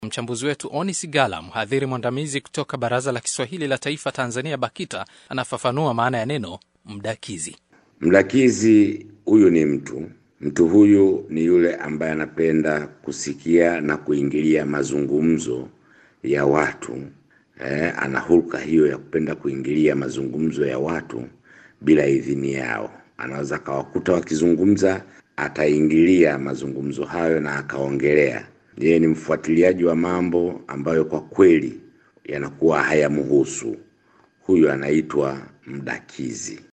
Mchambuzi wetu Oni Sigala, mhadhiri mwandamizi kutoka Baraza la Kiswahili la Taifa Tanzania, BAKITA, anafafanua maana ya neno mdakizi. Mdakizi huyu ni mtu mtu huyu ni yule ambaye anapenda kusikia na kuingilia mazungumzo ya watu eh, ana hulka hiyo ya kupenda kuingilia mazungumzo ya watu bila idhini yao. Anaweza akawakuta wakizungumza, ataingilia mazungumzo hayo na akaongelea. Yeye ni mfuatiliaji wa mambo ambayo kwa kweli yanakuwa hayamhusu. Huyu anaitwa mdakizi.